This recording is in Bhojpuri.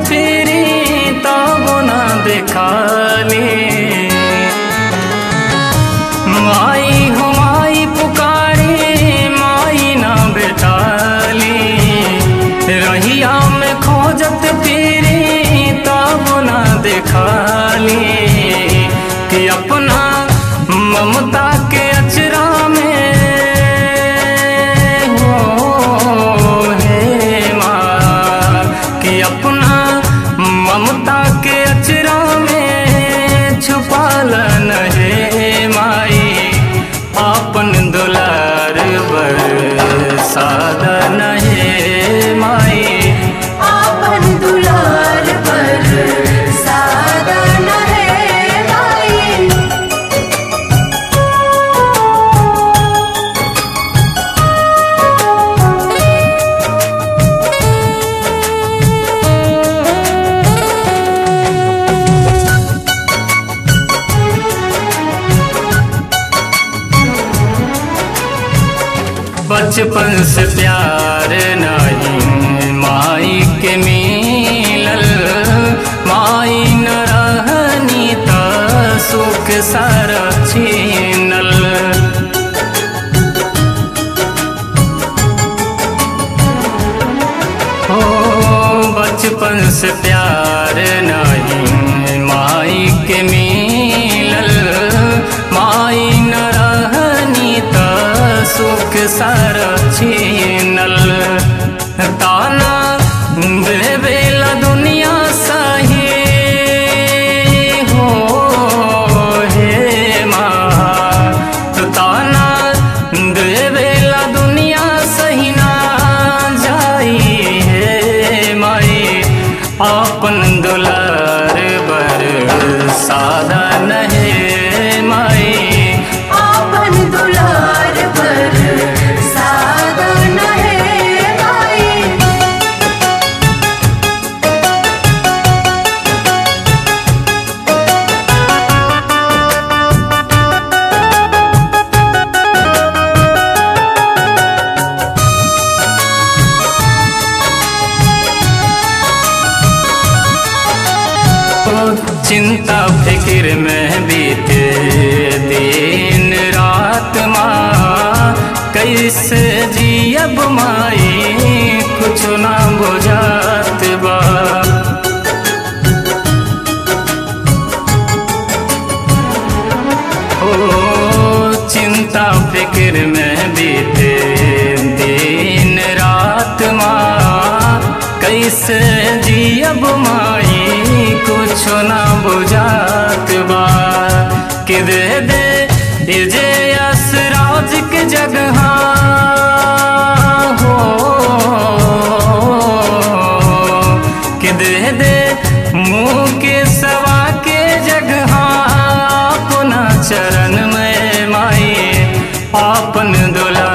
फिरी तब ना देखाली माई हो माई पुकारी माई ना बेटाली रहिया में खोजत फिरी तब ना देखाली कि अपना ममता के अचरा में हो हे माँ कि अपना ममता के अचरा में छुपाल हे माई आपन दुलार बर साधन हे माई आपन दुलार पर साधन है माई बचपन से प्यार नहीं माई के मिलल माई न रहनी त सुख सारा छीनल हो बचपन से प्यार नहीं माई के मिलल माई न रहनी त सुख सारा छीनल ताना देवेला दुनिया सही हो हे माँ ताना देवेला दुनिया सही ना जाई हे माई आपन दुलार बर साधन हे माई आपन दुलार पर साधन है माई चिंता फिक्र में बीते दिन रात माँ कैसे जियब माई कुछ ना बुझात बा ओ चिंता फिक्र में बीते दिन रात माँ कैसे जियब माई कुछ ना बुझात बा कि दे दे ये जे असराज के जगह हो कि दे दे मुँह के सवा के जगह अपना चरण में माई आपन दुला